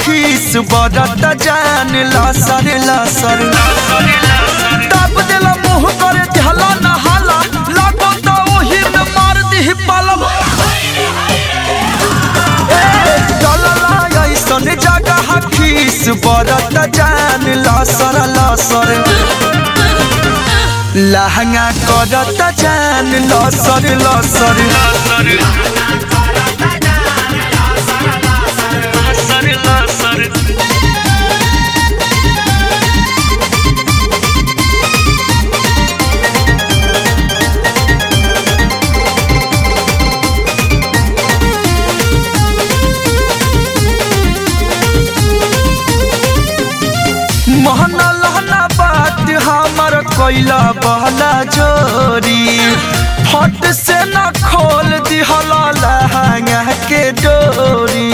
खीस बरत जान लसर लसर तब दिल मुँह करे झला नहाला लागो तो ओही में मार दी पलम ऐसन जगह खीस बरत जान लसर लसर लहंगा करत जान लसर लसर महना लहना बात हमर कोइला बहला जोरी फट से न खोल दिहला लहंगा के डोरी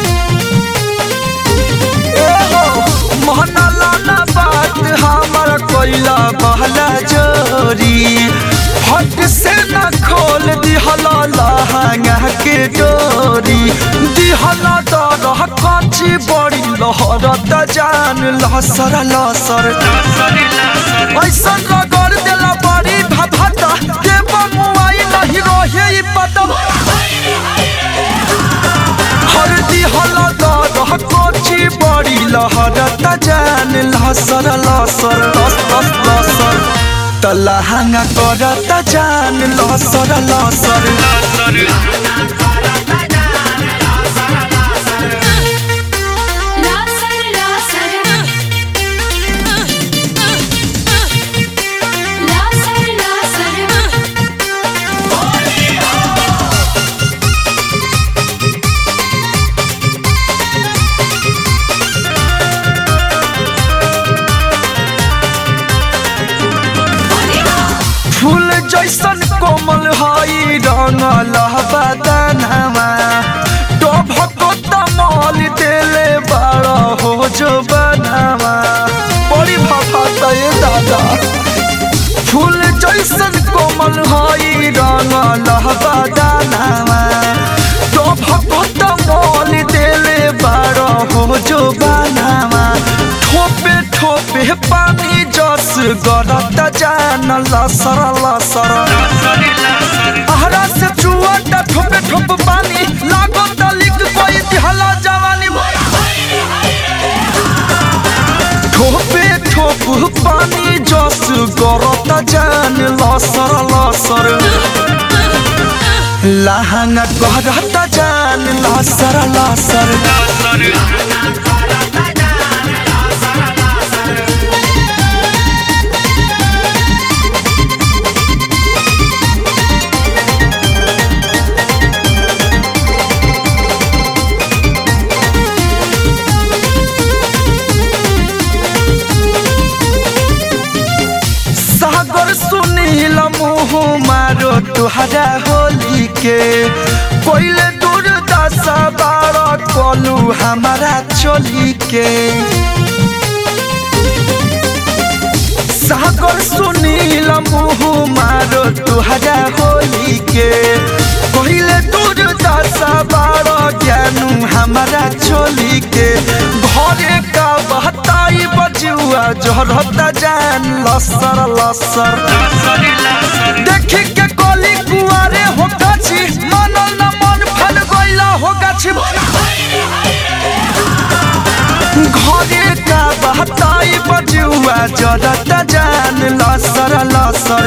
एहो महना लहना बात हमर कोइला बहला जोरी फट से न खोल दिहला लहंगा के डोरी दिहला दरह काची बड़ी लहरत जान लहसर लहसर ऐसा रगड़ देला बड़ी भभता के बमुआई नहीं रहे ई पता हरदी हला दरह काची बड़ी लहरत जान लहसर लहसर लस लस लसर तलहंगा करत जान लहसर लहसर लासर लासर लासर लासर फूल जैसन कोमल हई रंगल बदनवा टोभको तमल देले बड़ हो जो बनवा बड़ी भफा ये दादा फूल जैसन कोमल हई रंगल बदनवा टोभको तमल देले बड़ हो जो बनवा ठोपे ठोपे पानी जस गरत जान लसर लसर आहरा से चुअट ठोपे ठोप पानी लागो तलिक कोई दिहला जवानी ठोपे ठोप पानी जस गरत जान लसर लसर लहंगा गरत जान लसर लसर सागर सुनील मुँह मारो तुहरा होली के कोइले दूर दशा बारह कोलू हमारा चोली के सागर सुनील मुँह मारो तुहरा होली के कोइले दूर दशा बारह ज्ञानू हमारा चोली के घरे का बहताई बजुआ जोहरता जान लसर लसर देखी के कोली कुआरे हो गाछी मनल न मन फल गइला हो गाछी घरे का बहताई बजुआ जरता जान लसर लसर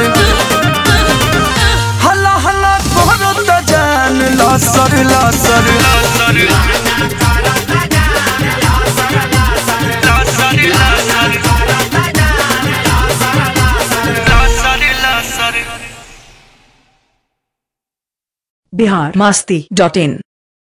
हला हला करत जान लसर लसर बिहार मस्ती डॉट इन